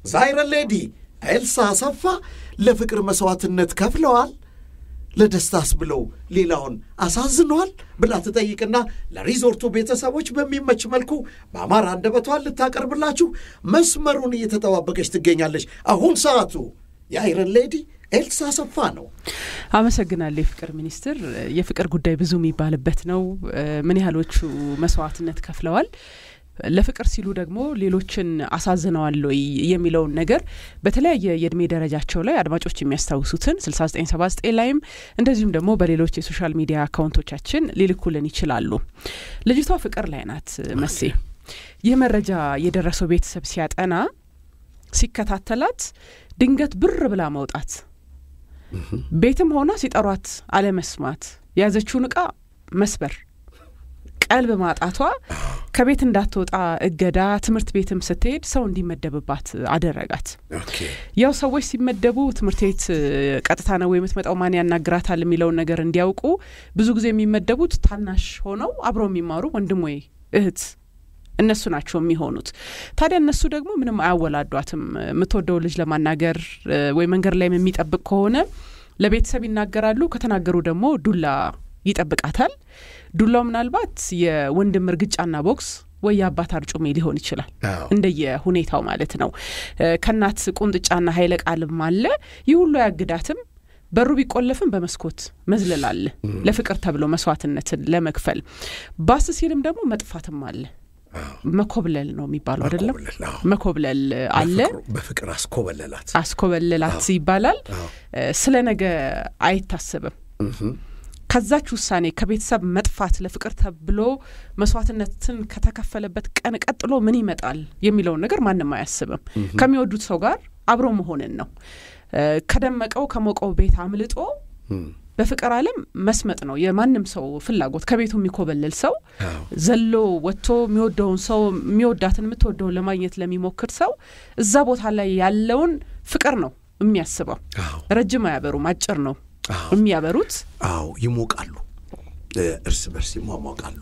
ዛይረን ሌዲ ኤልሳ አሰፋ ለፍቅር መሥዋዕትነት ከፍለዋል ለደስታስ ብለው ሌላውን አሳዝነዋል ብላ ትጠይቅና ለሪዞርቱ ቤተሰቦች በሚመች መልኩ በአማራ አንደበቷን ልታቀርብላችሁ መስመሩን እየተጠባበቀች ትገኛለች። አሁን ሰዓቱ የአይረን ሌዲ ኤልሳ አሰፋ ነው። አመሰግናለሁ። የፍቅር ሚኒስትር፣ የፍቅር ጉዳይ ብዙ የሚባልበት ነው። ምን ያህሎቹ መስዋዕትነት ከፍለዋል ለፍቅር ሲሉ ደግሞ ሌሎችን አሳዝነዋል ወይ የሚለውን ነገር በተለያየ የእድሜ ደረጃቸው ላይ አድማጮች የሚያስታውሱትን 6979 ላይም እንደዚሁም ደግሞ በሌሎች የሶሻል ሚዲያ አካውንቶቻችን ሊልኩልን ይችላሉ። ልጅቷ ፍቅር ላይ ናት መሴ። ይህ መረጃ የደረሰው ቤተሰብ ሲያጠና ሲከታተላት ድንገት ብር ብላ መውጣት፣ ቤትም ሆና ሲጠሯት አለመስማት፣ የያዘችውን እቃ መስበር ቀልብ ማጣቷ ከቤት እንዳትወጣ እገዳ፣ ትምህርት ቤትም ስትሄድ ሰው እንዲመደብባት አደረጋት። ያው ሰዎች ሲመደቡ ትምህርት ቤት ቀጥታ ነው የምትመጣው፣ ማን ያናግራታል የሚለውን ነገር እንዲያውቁ ብዙ ጊዜ የሚመደቡት ታናሽ ሆነው አብረው የሚማሩ ወንድም ወይ እህት እነሱ ናቸው የሚሆኑት። ታዲያ እነሱ ደግሞ ምንም አያወላዷትም። የምትወደው ልጅ ለማናገር ወይ መንገድ ላይም የሚጠብቅ ከሆነ ለቤተሰብ ይናገራሉ። ከተናገሩ ደግሞ ዱላ ይጠብቃታል። ዱላው ምናልባት የወንድም እርግጫና ቦክስ ወይ የአባት አርጩሜ ሊሆን ይችላል፣ እንደየ ሁኔታው ማለት ነው። ከእናት ቁንጥጫና ኃይለ ቃልም አለ። ይህ ሁሉ አያግዳትም። በሩ ቢቆለፍም በመስኮት መዝለል አለ፣ ለፍቅር ተብሎ መስዋዕትነትን ለመክፈል ባስ ሲልም ደግሞ መጥፋትም አለ። መኮብለል ነው የሚባለው አይደለም? መኮብለል አለ። በፍቅር አስኮበለላት አስኮበለላት ይባላል። ስለ ነገ አይታሰብም። ከዛች ውሳኔ ከቤተሰብ መጥፋት ለፍቅር ተብሎ መስዋዕትነትን ከተከፈለበት ቀን ቀጥሎ ምን ይመጣል የሚለውን ነገር ማንም አያስብም። ከሚወዱት ሰው ጋር አብሮ መሆንን ነው። ከደመቀው ከሞቀው ቤት አምልጦ በፍቅር ዓለም መስመጥ ነው የማንም ሰው ፍላጎት። ከቤቱ የሚኮበልል ሰው ዘሎ ወጥቶ የሚወደውን ሰው የሚወዳትን የምትወደውን ለማግኘት ለሚሞክር ሰው እዛ ቦታ ላይ ያለውን ፍቅር ነው የሚያስበው። ረጅም አያበሩም፣ አጭር ነው የሚያበሩት። አዎ ይሞቃሉ፣ እርስ በርስ ይሟሟቃሉ።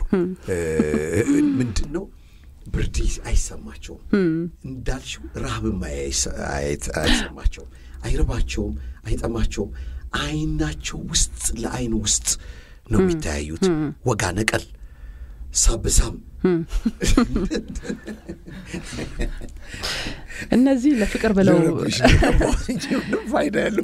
ምንድን ነው ብርድ አይሰማቸውም። እንዳልሽው ረሃብም አይሰማቸውም፣ አይርባቸውም፣ አይጠማቸውም። አይናቸው ውስጥ ለአይን ውስጥ ነው የሚተያዩት። ወጋ ነቀል ሳብሳም እነዚህ ለፍቅር ብለው ፋይዳ ያለው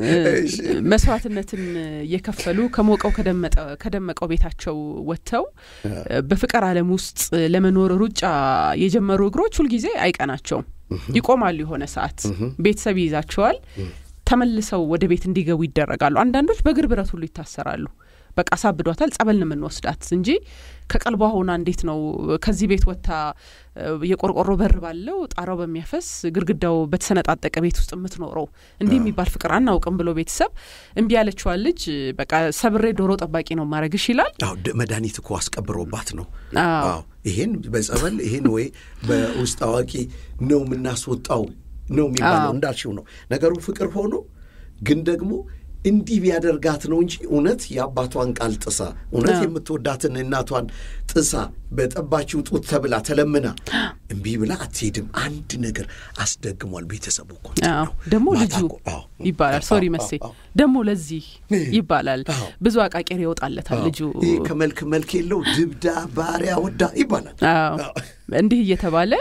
መስዋዕትነትን የከፈሉ ከሞቀው ከደመቀው ቤታቸው ወጥተው በፍቅር ዓለም ውስጥ ለመኖር ሩጫ የጀመሩ እግሮች ሁልጊዜ አይቀናቸውም። ይቆማሉ። የሆነ ሰዓት ቤተሰብ ይይዛቸዋል። ተመልሰው ወደ ቤት እንዲገቡ ይደረጋሉ። አንዳንዶች በእግር ብረት ሁሉ ይታሰራሉ። በቃ አሳብዷታል፣ ጸበል ነው የምንወስዳት እንጂ ከቀልቧ ሆና እንዴት ነው ከዚህ ቤት ወጥታ የቆርቆሮ በር ባለው ጣራው በሚያፈስ ግድግዳው በተሰነጣጠቀ ቤት ውስጥ የምትኖረው? እንዲህ የሚባል ፍቅር አናውቅም ብሎ ቤተሰብ እምቢ ያለችዋን ልጅ በቃ ሰብሬ ዶሮ ጠባቂ ነው ማድረግሽ ይላል። መድኃኒት እኮ አስቀብሮባት ነው። ይሄን በጸበል ይሄን ወይ በውስጥ አዋቂ ነው የምናስወጣው ነው የሚባለው። እንዳልሽው ነው ነገሩ። ፍቅር ሆኖ ግን ደግሞ እንዲህ ቢያደርጋት ነው እንጂ እውነት የአባቷን ቃል ጥሳ እውነት የምትወዳትን እናቷን ጥሳ በጠባችው ጡት ተብላ ተለምና እምቢ ብላ አትሄድም። አንድ ነገር አስደግሟል ቤተሰቡ እኮ ደግሞ ልጁ ይባላል። ሶሪ መሴ ደግሞ ለዚህ ይባላል። ብዙ አቃቄር ይወጣለታል ልጁ ከመልክ መልክ የለው ድብዳ ባሪያ ወዳ ይባላል። እንዲህ እየተባለ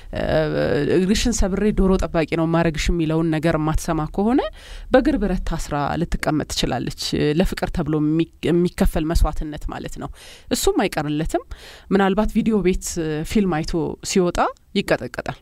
እግርሽን ሰብሬ ዶሮ ጠባቂ ነው ማረግሽ የሚለውን ነገር የማትሰማ ከሆነ በእግር ብረት ታስራ ልትቀመጥ ትችላለች። ለፍቅር ተብሎ የሚከፈል መስዋዕትነት ማለት ነው። እሱም አይቀርለትም። ምናልባት ቪዲዮ ቤት ፊልም አይቶ ሲወጣ ይቀጠቀጣል።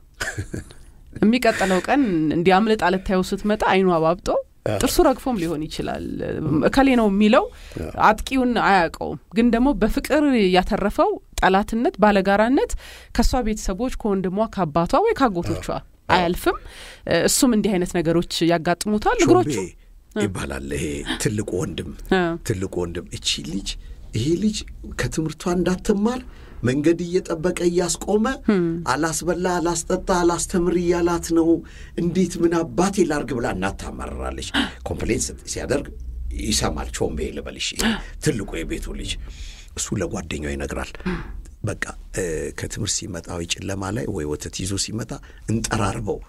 የሚቀጥለው ቀን እንዲህ አምልጣ ልታየው ስትመጣ አይኑ አባብጦ ጥርሱ ረግፎም ሊሆን ይችላል። እከሌ ነው የሚለው አጥቂውን አያውቀውም። ግን ደግሞ በፍቅር ያተረፈው ጠላትነት፣ ባለጋራነት ከእሷ ቤተሰቦች ከወንድሟ፣ ከአባቷ ወይ ከአጎቶቿ አያልፍም። እሱም እንዲህ አይነት ነገሮች ያጋጥሙታል። እግሮቹ ይባላል። ይሄ ትልቁ ወንድም ትልቁ ወንድም እቺ ልጅ ይሄ ልጅ ከትምህርቷ እንዳትማር መንገድ እየጠበቀ እያስቆመ አላስበላ፣ አላስጠጣ፣ አላስተምር እያላት ነው። እንዴት ምን አባቴ ላርግ ብላ እናት ታማርራለች። ኮምፕሌንት ሲያደርግ ይሰማል። ቾምቤ ልበልሽ ትልቁ የቤቱ ልጅ እሱ ለጓደኛው ይነግራል። በቃ ከትምህርት ሲመጣ ወይ ጨለማ ላይ ወይ ወተት ይዞ ሲመጣ እንጠራርበው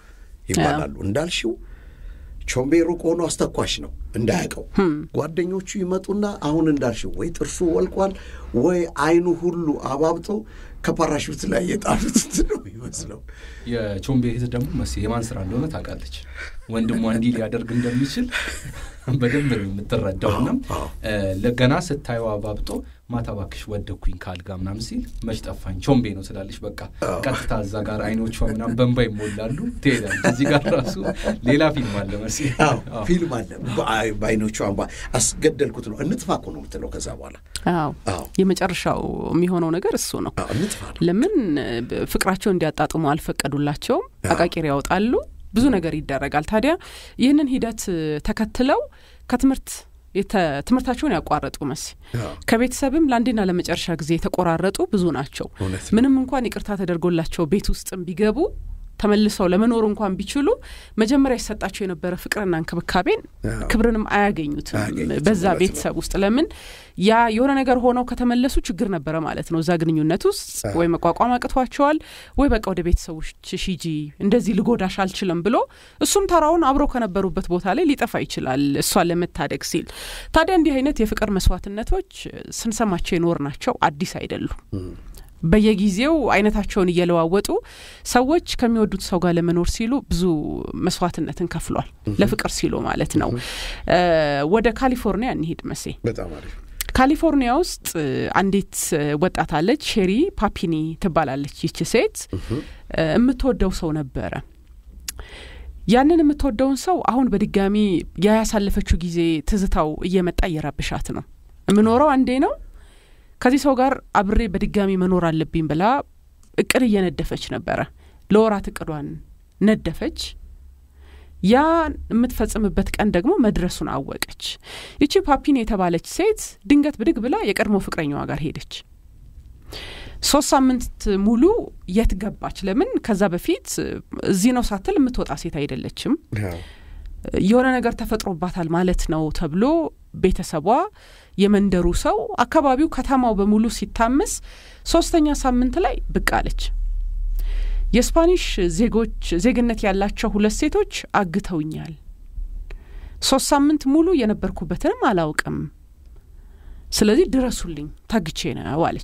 ይባላሉ። እንዳልሽው ቾምቤ ሩቅ ሆኖ አስተኳሽ ነው እንዳያውቀው። ጓደኞቹ ይመጡና አሁን እንዳልሽው ወይ ጥርሱ ወልቋል ወይ አይኑ ሁሉ አባብጦ ከፓራሹት ላይ የጣሉት ነው ይመስለው። የቾምቤ እህት ደግሞ መስ የማን ስራ እንደሆነ ታውቃለች። ወንድሟ እንዲህ ሊያደርግ እንደሚችል በደንብ ነው የምትረዳውና ለገና ስታየው አባብጦ ማታ እባክሽ ወደኩኝ ካልጋ ምናምን ሲል መች ጠፋኝ ቾምቤ ነው ስላለች በቃ ቀጥታ እዛ ጋር አይኖቿ ምናምን በንባ ይሞላሉ ትሄዳለች። እዚህ ጋር ራሱ ሌላ ፊልም አለ መስ ፊልም አለ በአይኖቿ አስገደልኩት ነው እንጥፋ እኮ ነው የምትለው ከዛ በኋላ አዎ የመጨረሻው የሚሆነው ነገር እሱ ነው። ለምን ፍቅራቸው እንዲያጣጥሙ አልፈቀዱላቸውም። አቃቂር ያወጣሉ፣ ብዙ ነገር ይደረጋል። ታዲያ ይህንን ሂደት ተከትለው ከትምህርት ትምህርታቸውን ያቋረጡ መሲ ከቤተሰብም ለአንዴና ለመጨረሻ ጊዜ የተቆራረጡ ብዙ ናቸው። ምንም እንኳን ይቅርታ ተደርጎላቸው ቤት ውስጥም ቢገቡ ተመልሰው ለመኖር እንኳን ቢችሉ መጀመሪያ ይሰጣቸው የነበረ ፍቅርና እንክብካቤን ክብርንም አያገኙትም በዛ ቤተሰብ ውስጥ። ለምን ያ የሆነ ነገር ሆነው ከተመለሱ ችግር ነበረ ማለት ነው እዛ ግንኙነት ውስጥ ወይ መቋቋም አቅቷቸዋል፣ ወይ በቃ ወደ ቤተሰቦች ሂጂ እንደዚህ ልጎዳሽ አልችልም ብሎ እሱም ተራውን አብሮ ከነበሩበት ቦታ ላይ ሊጠፋ ይችላል እሷን ለመታደግ ሲል። ታዲያ እንዲህ አይነት የፍቅር መስዋዕትነቶች ስንሰማቸው የኖር ናቸው አዲስ አይደሉም። በየጊዜው አይነታቸውን እየለዋወጡ ሰዎች ከሚወዱት ሰው ጋር ለመኖር ሲሉ ብዙ መስዋዕትነትን ከፍሏል። ለፍቅር ሲሉ ማለት ነው። ወደ ካሊፎርኒያ እንሂድ መሴ። በጣም አሪፍ። ካሊፎርኒያ ውስጥ አንዲት ወጣት አለች፣ ሼሪ ፓፒኒ ትባላለች። ይች ሴት የምትወደው ሰው ነበረ። ያንን የምትወደውን ሰው አሁን በድጋሚ ያ ያሳለፈችው ጊዜ ትዝታው እየመጣ እየረብሻት ነው። የምኖረው አንዴ ነው ከዚህ ሰው ጋር አብሬ በድጋሚ መኖር አለብኝ ብላ እቅድ እየነደፈች ነበረ። ለወራት እቅዷን ነደፈች። ያ የምትፈጽምበት ቀን ደግሞ መድረሱን አወቀች። ይቺ ፓፒን የተባለች ሴት ድንገት ብድግ ብላ የቀድሞ ፍቅረኛዋ ጋር ሄደች። ሶስት ሳምንት ሙሉ የት ገባች? ለምን ከዛ በፊት እዚህ ነው ሳትል የምትወጣ ሴት አይደለችም። የሆነ ነገር ተፈጥሮባታል ማለት ነው ተብሎ ቤተሰቧ፣ የመንደሩ ሰው፣ አካባቢው፣ ከተማው በሙሉ ሲታመስ ሶስተኛ ሳምንት ላይ ብቅ አለች። የስፓኒሽ ዜጎች ዜግነት ያላቸው ሁለት ሴቶች አግተውኛል። ሶስት ሳምንት ሙሉ የነበርኩበትንም አላውቅም። ስለዚህ ድረሱልኝ፣ ታግቼ ነው አለች።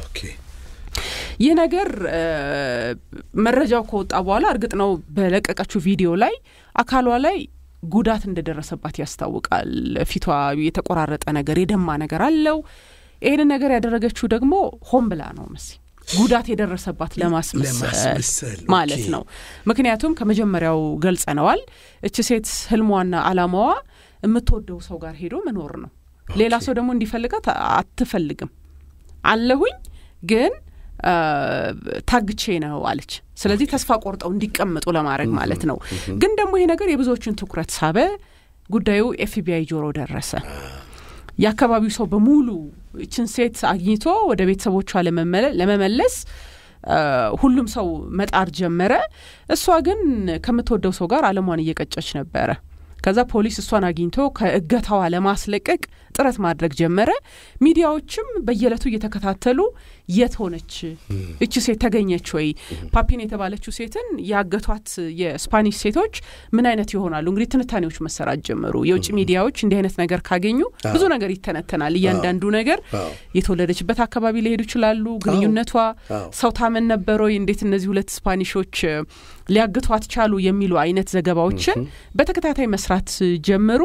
ይህ ነገር መረጃው ከወጣ በኋላ እርግጥ ነው በለቀቀችው ቪዲዮ ላይ አካሏ ላይ ጉዳት እንደደረሰባት ያስታውቃል። ፊቷ የተቆራረጠ ነገር፣ የደማ ነገር አለው። ይህንን ነገር ያደረገችው ደግሞ ሆን ብላ ነው መሲ ጉዳት የደረሰባት ለማስመሰል ማለት ነው። ምክንያቱም ከመጀመሪያው ገልጸነዋል። እች ሴት ህልሟና አላማዋ የምትወደው ሰው ጋር ሄዶ መኖር ነው። ሌላ ሰው ደግሞ እንዲፈልጋት አትፈልግም። አለሁኝ ግን ታግቼ ነው አለች። ስለዚህ ተስፋ ቆርጠው እንዲቀመጡ ለማድረግ ማለት ነው። ግን ደግሞ ይሄ ነገር የብዙዎችን ትኩረት ሳበ። ጉዳዩ ኤፍቢአይ ጆሮ ደረሰ። የአካባቢው ሰው በሙሉ ይችን ሴት አግኝቶ ወደ ቤተሰቦቿ ለመመለስ ሁሉም ሰው መጣር ጀመረ። እሷ ግን ከምትወደው ሰው ጋር አለሟን እየቀጨች ነበረ። ከዛ ፖሊስ እሷን አግኝቶ ከእገታዋ ለማስለቀቅ ጥረት ማድረግ ጀመረ። ሚዲያዎችም በየዕለቱ እየተከታተሉ የት ሆነች እች ሴት ተገኘች ወይ? ፓፒን የተባለችው ሴትን ያገቷት የስፓኒሽ ሴቶች ምን አይነት ይሆናሉ? እንግዲህ ትንታኔዎች መሰራት ጀመሩ። የውጭ ሚዲያዎች እንዲህ አይነት ነገር ካገኙ ብዙ ነገር ይተነተናል። እያንዳንዱ ነገር የተወለደችበት አካባቢ ሊሄዱ ይችላሉ። ግንኙነቷ ሰው ታመን ነበረ ወይ? እንዴት እነዚህ ሁለት ስፓኒሾች ሊያግቷት ቻሉ? የሚሉ አይነት ዘገባዎችን በተከታታይ መስራት ጀመሩ።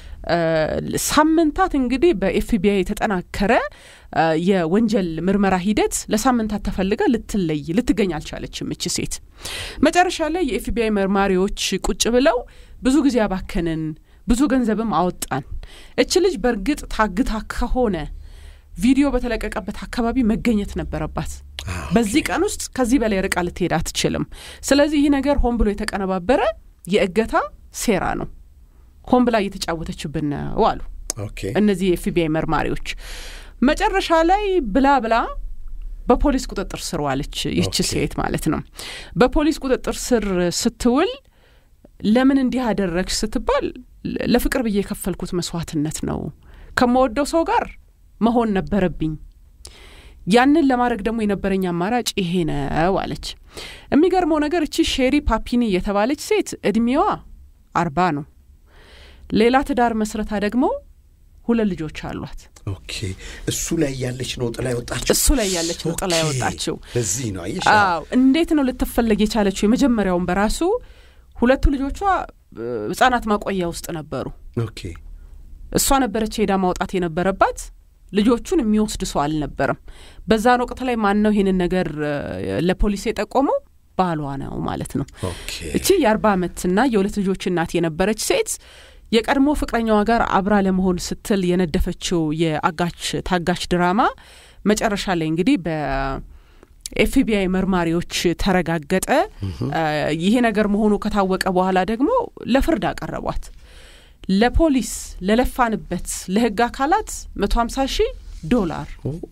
ሳምንታት እንግዲህ በኤፍቢአይ የተጠናከረ የወንጀል ምርመራ ሂደት ለሳምንታት ተፈልጋ ልትለይ ልትገኝ አልቻለችም እች ሴት። መጨረሻ ላይ የኤፍቢአይ መርማሪዎች ቁጭ ብለው ብዙ ጊዜ አባከንን፣ ብዙ ገንዘብም አወጣን። እች ልጅ በእርግጥ ታግታ ከሆነ ቪዲዮ በተለቀቀበት አካባቢ መገኘት ነበረባት። በዚህ ቀን ውስጥ ከዚህ በላይ ርቃ ልትሄድ አትችልም። ስለዚህ ይህ ነገር ሆን ብሎ የተቀነባበረ የእገታ ሴራ ነው ሆን ብላ እየተጫወተችብን ነው አሉ እነዚህ የኤፍቢአይ መርማሪዎች። መጨረሻ ላይ ብላ ብላ በፖሊስ ቁጥጥር ስር ዋለች ይች ሴት ማለት ነው። በፖሊስ ቁጥጥር ስር ስትውል ለምን እንዲህ አደረግሽ ስትባል ለፍቅር ብዬ የከፈልኩት መስዋዕትነት ነው። ከምወደው ሰው ጋር መሆን ነበረብኝ። ያንን ለማድረግ ደግሞ የነበረኝ አማራጭ ይሄ ነው አለች። የሚገርመው ነገር እቺ ሼሪ ፓፒኒ የተባለች ሴት እድሜዋ አርባ ነው። ሌላ ትዳር መስረታ ደግሞ ሁለት ልጆች አሏት። ኦኬ እሱ ላይ ያለች ነው ጥላ ያወጣችው። እሱ ላይ ያለች ነው ጥላ ያወጣችው። ለዚህ ነው አየሽ። አዎ እንዴት ነው ልትፈለግ የቻለችው? የመጀመሪያውን በራሱ ሁለቱ ልጆቿ ህጻናት ማቆያ ውስጥ ነበሩ። ኦኬ እሷ ነበረች ሄዳ ማውጣት የነበረባት። ልጆቹን የሚወስድ ሰው አልነበረም። በዛን ወቅት ላይ ማን ነው ይህንን ነገር ለፖሊስ የጠቆመው? ባሏ ነው ማለት ነው። ኦኬ እቺ የአርባ ዓመትና የሁለት ልጆች እናት የነበረች ሴት የቀድሞ ፍቅረኛዋ ጋር አብራ ለመሆን ስትል የነደፈችው የአጋች ታጋች ድራማ መጨረሻ ላይ እንግዲህ በኤፍቢአይ መርማሪዎች ተረጋገጠ። ይሄ ነገር መሆኑ ከታወቀ በኋላ ደግሞ ለፍርድ አቀረቧት። ለፖሊስ ለለፋንበት ለህግ አካላት መቶ ሀምሳ ሺህ ዶላር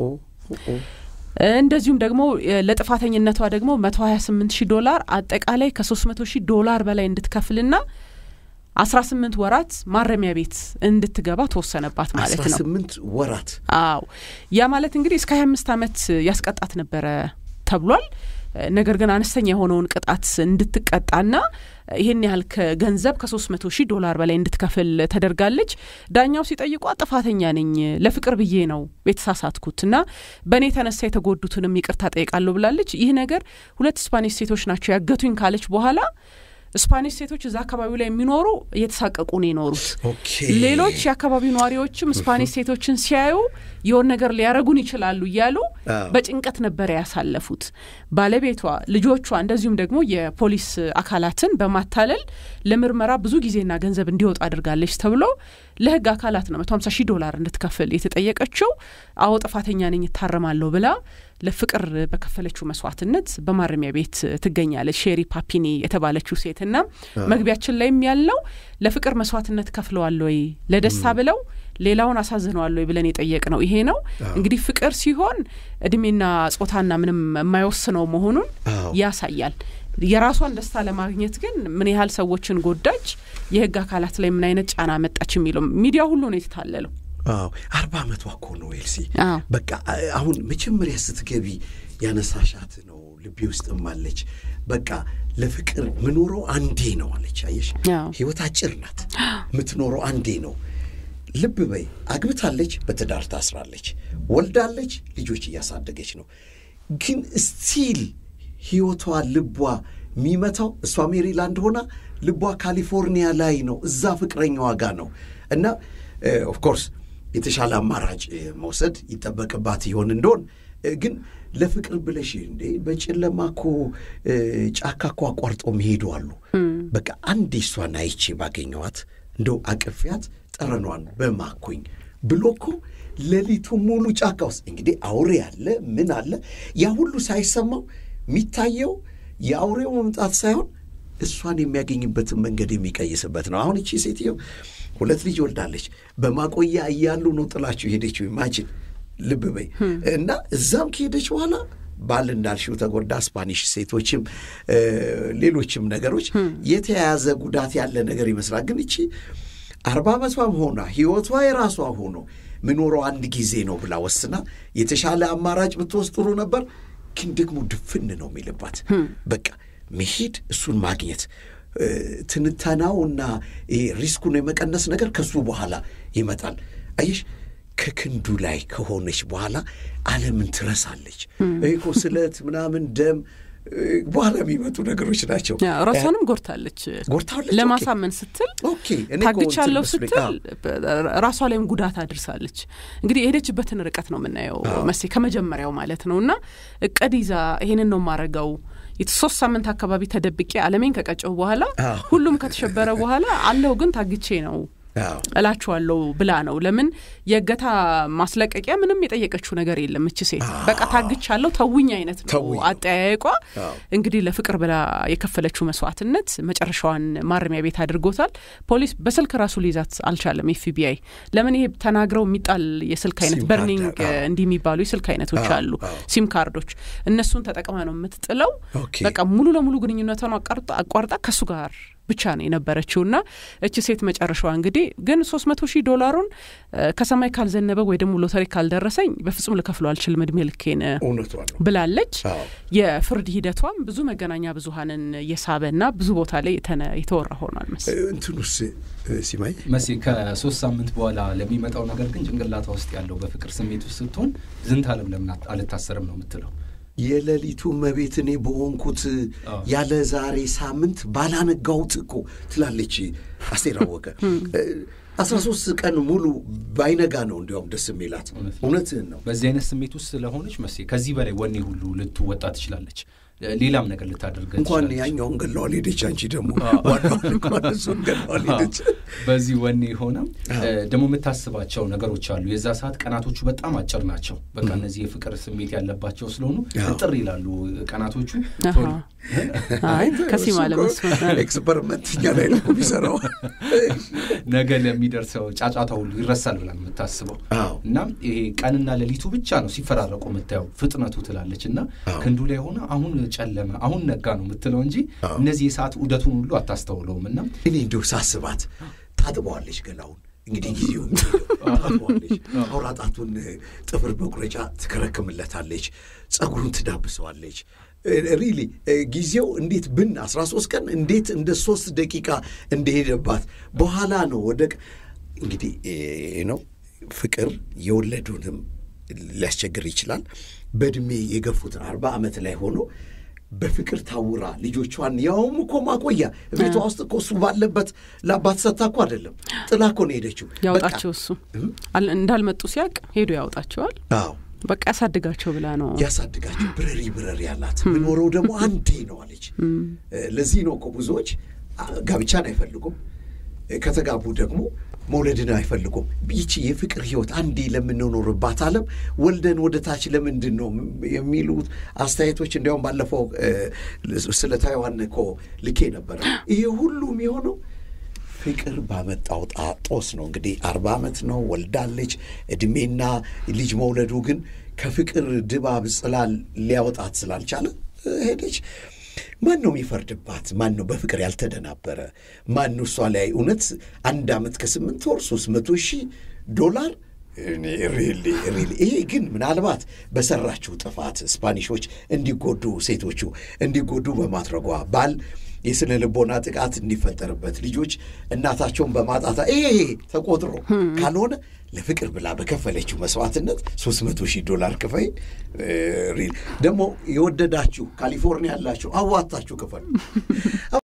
እንደዚሁም ደግሞ ለጥፋተኝነቷ ደግሞ መቶ ሀያ ስምንት ሺህ ዶላር አጠቃላይ ከሶስት መቶ ሺህ ዶላር በላይ እንድትከፍልና አስራ ስምንት ወራት ማረሚያ ቤት እንድትገባ ተወሰነባት ማለት አስራ ነው። ስምንት ወራት አዎ ያ ማለት እንግዲህ እስከ ሀያ አምስት ዓመት ያስቀጣት ነበረ ተብሏል። ነገር ግን አነስተኛ የሆነውን ቅጣት እንድትቀጣና ይህን ያህል ከገንዘብ ከሶስት መቶ ሺህ ዶላር በላይ እንድትከፍል ተደርጋለች። ዳኛው ሲጠይቋ ጥፋተኛ ነኝ ለፍቅር ብዬ ነው የተሳሳትኩት እና በእኔ የተነሳ የተጎዱትንም ይቅርታ ጠይቃለሁ ብላለች። ይህ ነገር ሁለት ስፓኒሽ ሴቶች ናቸው ያገቱኝ ካለች በኋላ ስፓኒሽ ሴቶች እዛ አካባቢው ላይ የሚኖሩ እየተሳቀቁ ነው የኖሩት። ኦኬ ሌሎች የአካባቢው ነዋሪዎችም ስፓኒሽ ሴቶችን ሲያዩ የሆን ነገር ሊያረጉን ይችላሉ እያሉ አዎ። በጭንቀት ነበረ ያሳለፉት። ባለቤቷ፣ ልጆቿ እንደዚሁም ደግሞ የፖሊስ አካላትን በማታለል ለምርመራ ብዙ ጊዜና ገንዘብ እንዲወጡ አድርጋለች ተብሎ ለሕግ አካላት ነው መቶ ሀምሳ ሺህ ዶላር እንድትከፍል የተጠየቀችው። አዎ ጥፋተኛ ነኝ እታረማለሁ ብላ ለፍቅር በከፈለችው መስዋዕትነት በማረሚያ ቤት ትገኛለች። ሼሪ ፓፒኒ የተባለችው ሴትና መግቢያችን ላይም ያልነው ለፍቅር መስዋዕትነት ከፍለዋል ወይ ለደስታ ብለው ሌላውን አሳዝነዋል ወይ ብለን የጠየቅ ነው ይሄ ነው እንግዲህ ፍቅር ሲሆን እድሜና ጾታና ምንም የማይወስነው መሆኑን አዎ። ያሳያል። የራሷን ደስታ ለማግኘት ግን ምን ያህል ሰዎችን ጎዳች፣ የህግ አካላት ላይ ምን አይነት ጫና መጣች የሚለው ሚዲያ ሁሉ ነው የተታለለው። አዎ አርባ ዓመቷ እኮ ነው ኤልሲ። አዎ። በቃ አሁን መጀመሪያ ስትገቢ ያነሳሻት ነው ልቤ ውስጥም አለች። በቃ ለፍቅር ምኖረው አንዴ ነው አለች። አየሽ አዎ። ህይወት አጭር ናት፣ ምትኖረው አንዴ ነው። ልብ በይ አግብታለች፣ በትዳር ታስራለች፣ ወልዳለች፣ ልጆች እያሳደገች ነው። ግን ስቲል ህይወቷ ልቧ የሚመታው እሷ ሜሪላንድ ሆና ልቧ ካሊፎርኒያ ላይ ነው፣ እዛ ፍቅረኛዋ ጋር ነው እና ኦፍኮርስ የተሻለ አማራጭ እ፣ መውሰድ ይጠበቅባት ይሆን እንደሆን እ፣ ግን ለፍቅር ብለሽ እንዴ በጨለማ እኮ እ፣ ጫካ እኮ አቋርጠው መሄዱ አሉ። በቃ አንዴ እሷን አይቼ ባገኘዋት እንደው አቅፊያት ጠረኗን በማኩኝ ብሎ እኮ ሌሊቱ ሙሉ ጫካ ውስጥ እንግዲህ አውሬ አለ ምን አለ ያ ሁሉ ሳይሰማው የሚታየው የአውሬው መምጣት ሳይሆን እሷን የሚያገኝበትን መንገድ የሚቀይስበት ነው። አሁን እቺ ሴትዮ ሁለት ልጅ ወልዳለች። በማቆያ እያሉ ነው ጥላችሁ ሄደችው። ኢማጂን ልብ በይ እና እዛም ከሄደች በኋላ ባል እንዳልሽው ተጎዳ። ስፓኒሽ ሴቶችም እ፣ ሌሎችም ነገሮች የተያያዘ ጉዳት ያለ ነገር ይመስላል። ግን እቺ አርባ ዓመቷም ሆና ህይወቷ የራሷ ሆኖ ምኖረው አንድ ጊዜ ነው ብላ ወስና የተሻለ አማራጭ ብትወስድ ጥሩ ነበር። ግን ደግሞ ድፍን ነው የሚልባት በቃ መሄድ እሱን ማግኘት እ፣ ትንተናውና ይሄ ሪስኩን የመቀነስ ነገር ከሱ በኋላ ይመጣል። አየሽ ከክንዱ ላይ ከሆነች በኋላ ዓለምን ትረሳለች። ይሄ እኮ ስለት ምናምን ደም እ፣ በኋላ የሚመጡ ነገሮች ናቸው። ያ፣ ራሷንም ጎድታለች። ጎድታለች? ለማሳመን ስትል ኦኬ እኔ እኮ ታግቻለሁ እንትን መስሎኝ፣ ስትል ራሷ ላይም ጉዳት አድርሳለች። እንግዲህ የሄደችበትን ርቀት ነው የምናየው መሴ ከመጀመሪያው ማለት ነው። እና እቅድ ይዛ ይሄንን ነው የማረገው ሶስት ሳምንት አካባቢ ተደብቄ ዓለሜን ከቀጨው በኋላ አዎ። ሁሉም ከተሸበረ በኋላ አለሁ ግን ታግቼ ነው አዎ እላችኋለሁ ብላ ነው። ለምን የእገታ ማስለቀቂያ ምንም የጠየቀችው ነገር የለም። እች ሴት በቃ ታግቻለሁ ተውኝ አይነት ነው ተውኝ ነው። አጠያየቋ። አዎ። እንግዲህ ለፍቅር ብላ የከፈለችው መስዋዕትነት መጨረሻዋን ማረሚያ ቤት አድርጎታል። ፖሊስ በስልክ ራሱ ሊይዛት አልቻለም። ኤፍቢአይ ለምን ይሄ ተናግረው የሚጣል የስልክ አይነት ሲም በርኒንግ ካርድ፣ አዎ። እንዲህ የሚባሉ የስልክ አይነቶች አዎ፣ አሉ፣ አዎ። ሲም ካርዶች። እነሱን ተጠቅማ ነው የምትጥለው። ኦኬ። በቃ ሙሉ ለሙሉ ግንኙነቷን አቋርጣ አቋርጣ ከእሱ ጋር ብቻ ነው የነበረችው እና እቺ ሴት መጨረሻዋ እንግዲህ ግን ሶስት መቶ ሺህ ዶላሩን ከሰማይ ካልዘነበ ወይ ደግሞ ሎተሪ ካልደረሰኝ በፍጹም ልከፍለው አልችልም እድሜ ልኬን ብላለች። የፍርድ ሂደቷም ብዙ መገናኛ ብዙኃንን የሳበና ብዙ ቦታ ላይ የተወራ ሆኗል። መስ እንትኑስ ሲማይ መሲ ከሶስት ሳምንት በኋላ ለሚመጣው ነገር ግን ጭንቅላቷ ውስጥ ያለው በፍቅር ስሜት ውስጥ ስትሆን ዝንት አለም ለምን አልታሰርም ነው የምትለው። የሌሊቱ መቤት እኔ በሆንኩት ያለ ዛሬ ሳምንት ባላነጋውት እኮ ትላለች አስቴር አወቀ። አስራ ሶስት ቀን ሙሉ ባይነጋ ነው እንዲያውም ደስ የሚላት። እውነትህን ነው። በዚህ አይነት ስሜት ውስጥ ስለሆነች መሴ ከዚህ በላይ ወኔ ሁሉ ልትወጣ ትችላለች። ሌላም ነገር ልታደርገ እንኳን ያኛውን ገለዋል ሄደች። አንቺ ደግሞ ዋናውን እንኳን እሱን ገለዋል ሄደች። በዚህ ወኔ ሆነ ደግሞ የምታስባቸው ነገሮች አሉ። የዛ ሰዓት ቀናቶቹ በጣም አጭር ናቸው። በቃ እነዚህ የፍቅር ስሜት ያለባቸው ስለሆኑ እጥር ይላሉ ቀናቶቹ። አይ ከሲማ ለመስማት ኤክስፐሪመንት እኛ ላይ ነው የሚሰራው። ነገ ለሚደርሰው ጫጫታ ሁሉ ይረሳል ብላ የምታስበው እና ይሄ ቀንና ሌሊቱ ብቻ ነው ሲፈራረቁ የምታየው ፍጥነቱ ትላለች እና ክንዱ ላይ ሆነ አሁን ጨለመ አሁን ነጋ ነው የምትለው እንጂ እነዚህ የሰዓት ዑደቱን ሁሉ አታስተውለውም። እና እኔ እንዲሁ ሳስባት ታጥበዋለች ገላውን እንግዲህ ጊዜው ታጥበዋለች። አውራ ጣቱን ጥፍር መቁረጫ ትከረክምለታለች፣ ጸጉሩን ትዳብሰዋለች። ሪሊ ጊዜው እንዴት ብን አስራ ሶስት ቀን እንዴት እንደ ሶስት ደቂቃ እንደሄደባት በኋላ ነው ወደ እንግዲህ ነው ፍቅር የወለዱንም ሊያስቸግር ይችላል። በእድሜ የገፉትን አርባ ዓመት ላይ ሆኖ በፍቅር ታውራ ልጆቿን ያውም እኮ ማቆያ ቤቷ ውስጥ እኮ እሱ ባለበት ለአባት ሰታ እኮ አይደለም ጥላ እኮ ነው ሄደችው። ያውጣቸው እሱ እንዳልመጡ ሲያውቅ ሄዶ ያውጣቸዋል። አዎ በቃ ያሳድጋቸው ብላ ነው ያሳድጋቸው። ብረሪ ብረሪ ያላት ምኖረው ደግሞ አንዴ ነው አለች። ለዚህ ነው እኮ ብዙዎች ጋብቻን አይፈልጉም። ከተጋቡ ደግሞ መውለድን አይፈልጉም። ይቺ የፍቅር ህይወት አንዴ ለምንኖርባት ዓለም ወልደን ወደ ታች ለምንድን ነው የሚሉት አስተያየቶች እንዲያውም ባለፈው ስለ ታይዋን እኮ ልኬ ነበረ። ይሄ ሁሉ የሚሆነው ፍቅር ባመጣው ጣጦስ ነው። እንግዲህ አርባ ዓመት ነው ወልዳለች። እድሜና ልጅ መውለዱ ግን ከፍቅር ድባብ ጽላል ሊያወጣት ስላልቻለ ሄደች። ማን ነው የሚፈርድባት? ማን ነው በፍቅር ያልተደናበረ? ማን ነው እሷ ላይ እውነት አንድ ዓመት ከስምንት ወር ሶስት መቶ ሺህ ዶላር ሪሊ ሪሊ። ይሄ ግን ምናልባት በሰራችው ጥፋት ስፓኒሾች እንዲጎዱ ሴቶቹ እንዲጎዱ በማድረጓ ባል የስነ ልቦና ጥቃት እንዲፈጠርበት ልጆች እናታቸውን በማጣታ ይሄ ተቆጥሮ ካልሆነ ለፍቅር ብላ በከፈለችው መስዋዕትነት ሶስት መቶ ሺህ ዶላር ክፈይ። ደግሞ የወደዳችሁ ካሊፎርኒያ ያላችሁ አዋታችሁ ክፈሉ።